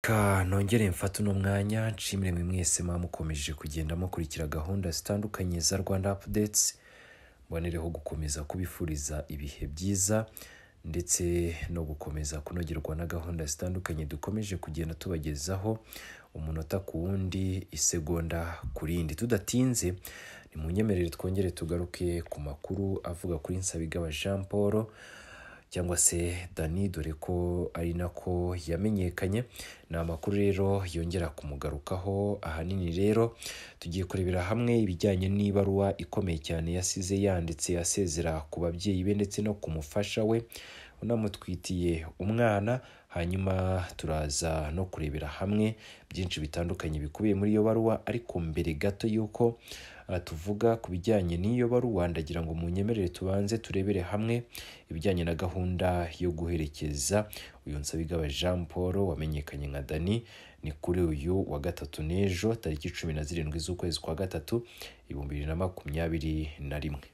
reka nongere mfate uno mwanya nshimire mwe mwese muba mukomeje kugenda mukurikira gahunda zitandukanye za rwanda apudetsi mbonereho gukomeza kubifuriza ibihe byiza ndetse no gukomeza kunogerwa na gahunda zitandukanye dukomeje kugenda tubagezaho umunota ku wundi isegonda ku rindi tudatinze ni mu nyemerere twongere tugaruke ku makuru avuga kuri Nsabigaba Jean Paul cyangwa se Dani dore ko ari nako yamenyekanye ni amakuru rero yongera kumugarukaho ahanini rero tugiye kurebera hamwe ibijyanye n'ibaruwa ikomeye cyane yasize yanditse asezera ku babyeyi be ndetse no ku mufasha we unamutwitiye umwana hanyuma turaza no kurebera hamwe byinshi bitandukanye bikubiye muri iyo baruwa ariko mbere gato y'uko uh, tuvuga ku bijyanye n'iyo baruwa ndagira ngo munyemerere tubanze turebere hamwe ibijyanye na gahunda yo guherekeza uyu Nsabigaba Jean Paul wamenyekanye nka Dani ni kuri uyu wa gatatu n'ejo tariki cumi na zirindwi z'ukwezi kwa gatatu ibihumbi bibiri na makumyabiri na rimwe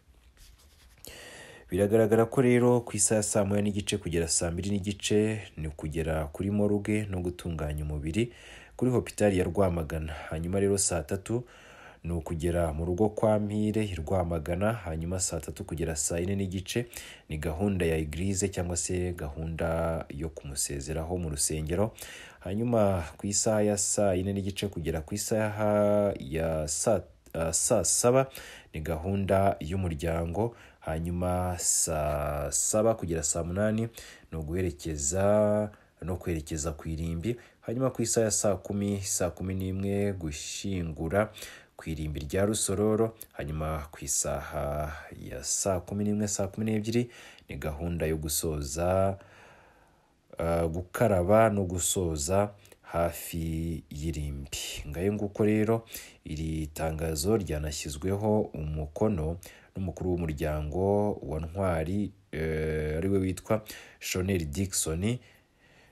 biragaragara ko rero ku isaha ya saa moya n'igice kugera saa mbiri n'igice ni ukugera kuri moruge no gutunganya umubiri kuri hopitali ya rwamagana hanyuma rero saa tatu ni ukugera mu rugo kwa mpire i rwamagana hanyuma saa tatu kugera saa yine n'igice ni gahunda ya igirize cyangwa se gahunda yo kumusezeraho mu rusengero hanyuma ku isaha ya saa yine n'igice kugera ku isaha ya saa uh, saa saba ni gahunda y'umuryango hanyuma saa saba kugera saa munani ni uguherekeza no kwerekeza ku irimbi hanyuma ku isaha ya saa kumi saa kumi n'imwe gushyingura ku irimbi rya rusororo hanyuma ku isaha ya saa kumi n'imwe saa kumi n'ebyiri ni gahunda yo gusoza uh, gukaraba no gusoza hafi y'irimbi ngayo nguko rero iri tangazo ryanashyizweho umukono n'umukuru w'umuryango wa ntwari ariwe witwa shoneri digisoni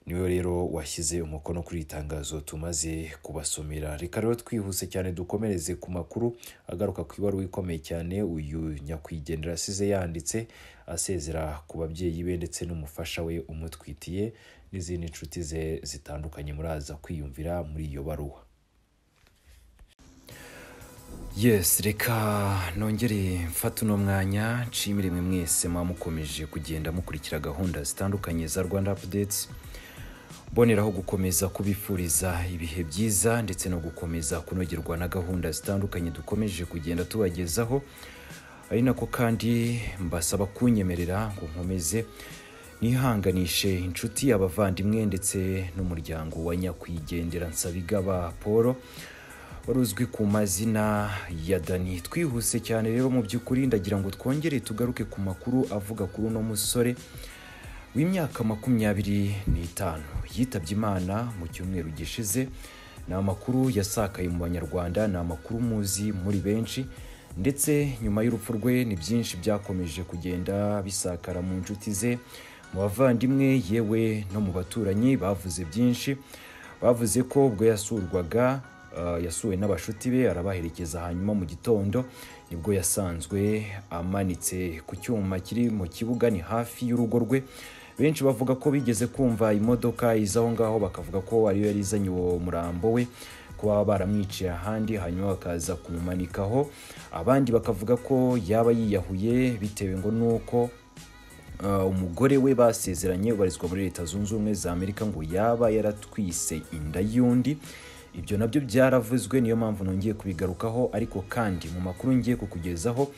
niwe rero washyize umukono kuri iri tangazo tumaze kubasomera reka rero twihuse cyane dukomereze ku makuru agaruka ku ibaruwa ikomeye cyane uyu nyakwigendera asize yanditse asezera ku babyeyi be ndetse n'umufasha we umutwitiye n'izindi nshuti ze zitandukanye muraza kwiyumvira muri iyo baruwa yes reka nongere mfate uno mwanya nshimire mwe mwese muba mukomeje kugenda mukurikira gahunda zitandukanye za rwanda apudetsi mboneraho gukomeza kubifuriza ibihe byiza ndetse no gukomeza kunogerwa na gahunda zitandukanye dukomeje kugenda tubagezaho ari nako kandi mbasaba kunyemerera ngo nkomeze nihanganishe inshuti abavandimwe ndetse n'umuryango wa nyakwigendera nsabigaba paul wari uzwi ku mazina ya dani twihuse cyane rero mu by'ukuri ndagira ngo twongere tugaruke ku makuru avuga kuri uno musore w'imyaka makumyabiri n'itanu yitabye imana mu cyumweru gishize ni amakuru yasakaye mu banyarwanda ni amakuru muzi muri benshi ndetse nyuma y'urupfu rwe ni byinshi byakomeje kugenda bisakara mu nshuti ze mu bavandimwe yewe no mu baturanyi bavuze byinshi bavuze ko ubwo yasurwaga Uh, yasuwe n'abashuti be arabaherekeza hanyuma mu gitondo nibwo yasanzwe amanitse ku cyuma kiri mu kibuga ni hafi y'urugo rwe benshi bavuga ko bigeze kumva imodoka iza aho ngaho bakavuga ko ariyo yari izanye uwo murambo we kuba baramwiciye ahandi hanyuma bakaza kumumanikaho abandi bakavuga ko yaba yiyahuye bitewe ngo nuko uh, umugore we basezeranye ubarizwa muri leta zunze ubumwe za amerika ngo yaba yaratwise inda y'undi ibyo nabyo byaravuzwe niyo mpamvu nongeye kubigarukaho ariko kandi mu makuru ngiye kukugezaho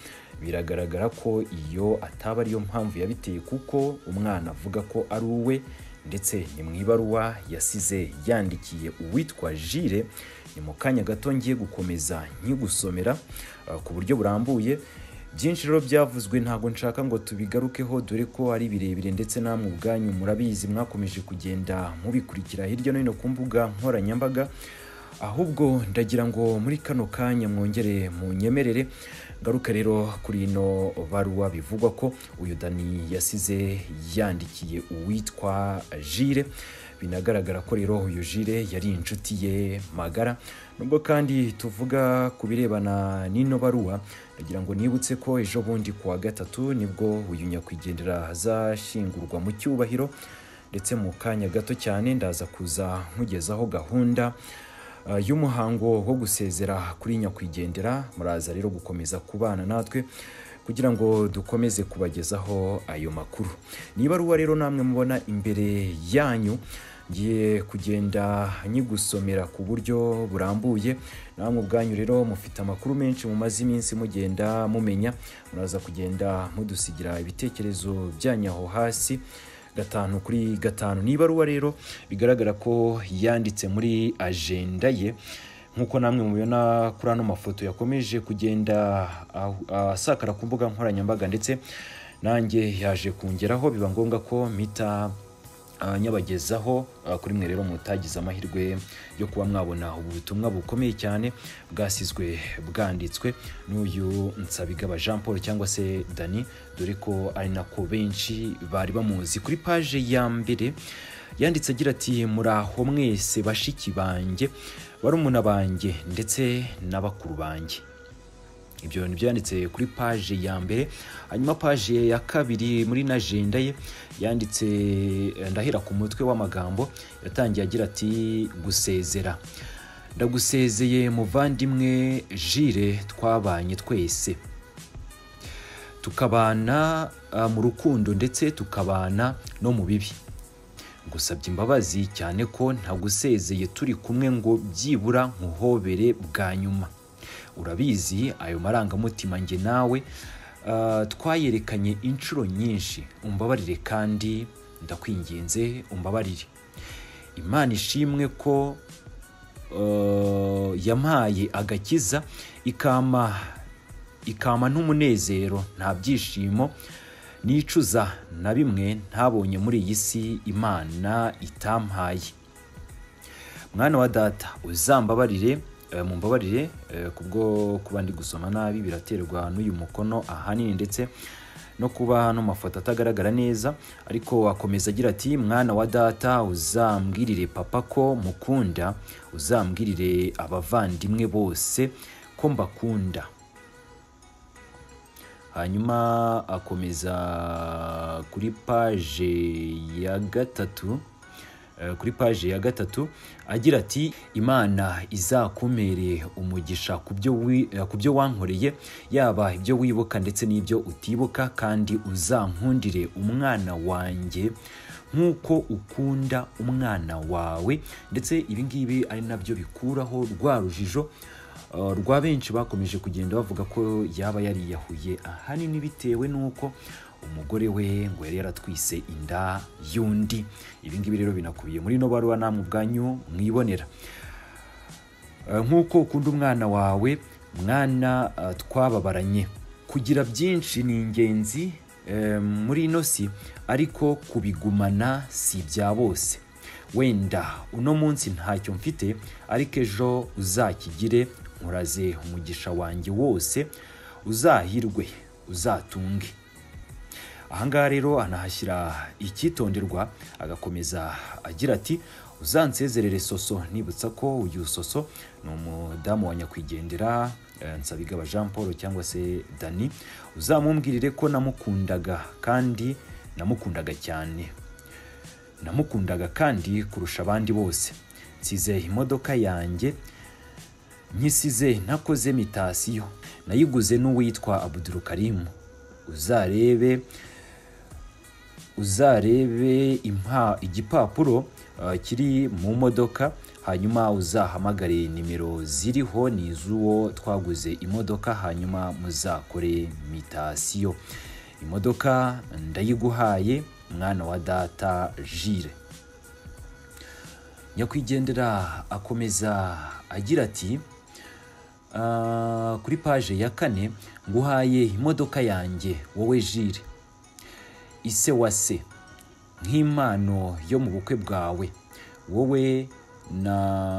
biragaragara ko iyo ataba ariyo mpamvu yabiteye kuko umwana avuga ko ari uwe ndetse ni mu ibaruwa yasize yandikiye uwitwa jire ni mu kanya gato ngiye gukomeza nkigusomera ku buryo burambuye byinshi rero byavuzwe ntabwo nshaka ngo tubigarukeho dore ko ari birebire ndetse namwe ubwanyu murabizi mwakomeje kugenda mubikurikira hirya no hino ku mbuga nkoranyambaga ahubwo ndagira ngo muri kano kanya mwongere munyemerere ngaruka rero kuri ino baruwa bivugwa ko uyu dani yasize yandikiye uwitwa jire binagaragara ko rero uyu jire yari inshuti ye magara nubwo kandi tuvuga ku birebana n'ino baruwa ndagira ngo nibutse ko ejo bundi ku wa gatatu nibwo uyu nyakwigendera azashyingurwa mu cyubahiro ndetse mu kanya gato cyane ndaza kuza nkugezaho gahunda eh, y'umuhango wo gusezera kuri nyakwigendera muraza rero gukomeza kubana natwe kugira ngo dukomeze kubagezaho ayo makuru ni ibaruwa rero namwe mubona imbere yanyu ngiye kugenda nyigusomera ku buryo burambuye namwe ubwanyu rero mufite amakuru menshi mumaze iminsi mugenda mumenya muraza kugenda mudusigira ibitekerezo byanyu aho hasi gatanu kuri gatanu ni ibaruwa rero bigaragara ko yanditse muri ajenda ye nk'uko namwe mubibona kuri ano mafoto yakomeje kugenda ahu- asakara ku mbuga nkoranyambaga ndetse nanjye yaje kungeraho biba ngombwa ko mpita Ah, nyabagezaho ah, kuri mwe rero mutagize amahirwe yo kuba mwabona ubu butumwa bukomeye cyane bwasizwe bwanditswe n'uyu Nsabigaba Jean Paul cyangwa se Dani dore ko ari nako benshi bari bamuzi kuri paje ya mbere yanditse agira ati muraho mwese bashiki banjye barumuna banjye ndetse na bakuru banjye ibyo ni byanditse kuri paje ya mbere hanyuma paje ya kabiri muri na ajenda ye yanditse eh, ndahera ku mutwe w'amagambo yatangiye agira ati gusezera ndagusezeye muvandimwe jire twabanye twese tukabana ah, mu rukundo ndetse tukabana no mu bibi gusabye imbabazi cyane ko ntagusezeye turi kumwe ngo byibura nkuhobere bwa nyuma urabizi ayo marangamutima njye nawe ah, twayerekanye inshuro nyinshi umbabarire kandi ndakwinginze umbabarire imana ishimwe ko eh, yampaye agakiza ikama ikama n'umunezero nta byishimo nicuza na bimwe ntabonye muri iyi si imana itampaye mwana wa data uzambabarire eh, mumbabarire eh, kubwo kuba ndi gusoma nabi biraterwa n'uyu mukono ahanini ndetse no kuba ano mafoto atagaragara neza ariko akomeza agira ati mwana wa data uzambwirire papa ko mukunda uzambwirire abavandimwe bose ko mbakunda hanyuma akomeza kuri paje ya gatatu eh, kuri paje ya gatatu agira ati imana izakumere umugisha ku byo wi- eh, ku byo wankoreye yaba ibyo wibuka ndetse n'ibyo utibuka kandi uzankundire umwana wanjye nk'uko ukunda umwana wawe ndetse ibi ngibi ari nabyo bikuraho rwa rujijo Uh, rwa benshi bakomeje kugenda bavuga ko yaba yariyahuye ahanini bitewe n'uko umugore we ngo yari yaratwise inda y'undi ibi ngibi rero binakubiye muri ino baruwa namwe ubwanyu mwibonera Eh, nk'uko ukunda umwana wawe mwana eh, twababaranye kugira byinshi ni ingenzi eh, muri ino si ariko kubigumana si ibya bose wenda uno munsi ntacyo mfite ariko ejo uzakigire nkuraze umugisha wanjye wose uzahirwe uzatunge ahangaha rero anahashyira icyitonderwa agakomeza agira ati uzansezerere soso nibutsa ko uyu soso ni umudamu wa nyakwigendera eh, nsabigaba jean paul cyangwa se dani uzamumbwirire ko namukundaga kandi namukundaga cyane namukundaga kandi kurusha abandi bose nsize imodoka yanjye nkisize nakoze mitasiyo nayiguze n'uwitwa abudurukarimu uzarebe uzarebe impa igipapuro uh, kiri mu modoka hanyuma uzahamagare nimero ziriho ni iz'uwo twaguze imodoka hanyuma muzakore mitasiyo imodoka ndayiguhaye mwana wa data jire nyakwigendera akomeza agira ati "Ah, kuri paje ya kane nguhaye imodoka yanjye wowe jire ise wa se nk'impano yo mu bukwe bwawe wowe na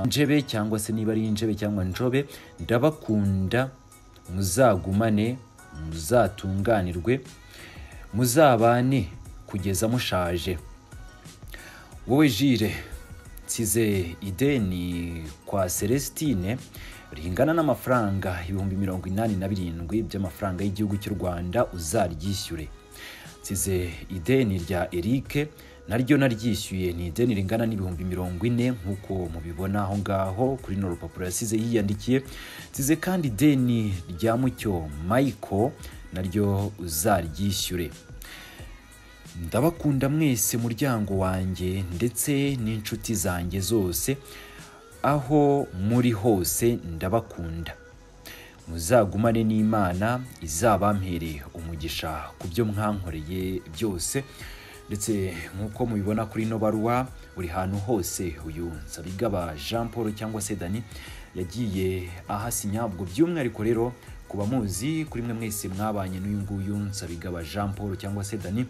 njebe cyangwa se niba ari injebe cyangwa njobe ndabakunda muzagumane muzatunganirwe muzabane kugeza mushaje wowe jire nsize ideni kwa celestine ringana n'amafaranga ibihumbi mirongo inani na birindwi by'amafaranga y'igihugu cy'u rwanda uzaryishyure nsize ideni rya erike naryo naryishyuye ni ideni ringana n'ibihumbi mirongo ine nk'uko mubibona aho ngaho kuri runo rupapuro yasize yiyandikiye nsize kandi ideni rya mucyo mayiko naryo uzaryishyure ndabakunda mwese muryango wanjye ndetse n'inshuti zanjye zose aho muri hose ndabakunda muzagumane n'imana izabamhere umugisha ku byo mwankoreye byose ndetse nk'uko mubibona kuri ino baruwa buri hantu hose uyu nsabigaba jean paul cyangwa se dani yagiye ahasinya ubwo by'umwihariko rero ku bamuzi kuri mwe mwese mwabanye n'uyu nguyu nsabigaba jean paul cyangwa se dani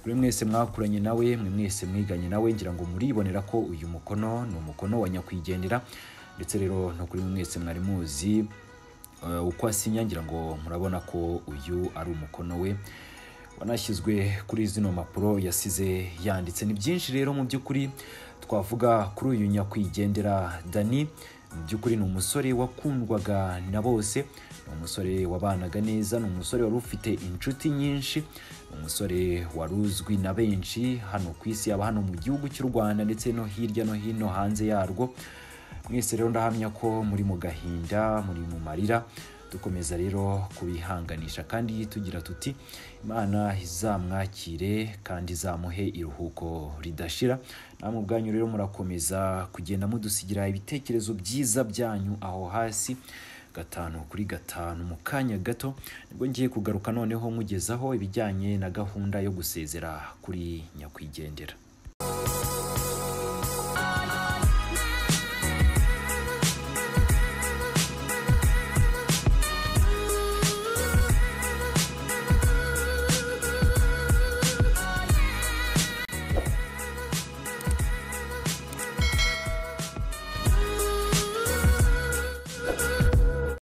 kuri mwese mwakuranye nawe mwe mwese mwiganye nawe ngira ngo muribonera ko uyu mukono ni umukono wa nyakwigendera ndetse rero no kuri mwese mwari muzi eh, uko asinya ngira ngo murabona ko uyu ari umukono we wanashyizwe kuri zino mpapuro yasize yanditse ni byinshi rero mu by'ukuri twavuga kuri uyu nyakwigendera dani mu by'ukuri ni umusore wakundwaga na bose ni umusore wabanaga neza ni umusore wari ufite inshuti nyinshi ni umusore wari uzwi na benshi hano ku isi yaba hano mu gihugu cy'u rwanda ndetse no hirya no hino hanze yarwo mwese rero ndahamya ko muri mu gahinda muri mu marira dukomeza rero kubihanganisha kandi tugira tuti imana izamwakire kandi izamuhe iruhuko ridashira namwe ubwanyu rero murakomeza kugenda mudusigira ibitekerezo byiza byanyu aho hasi gatanu kuri gatanu mu kanya gato nibwo ngiye kugaruka noneho nkugezaho ibijyanye na gahunda yo gusezera kuri nyakwigendera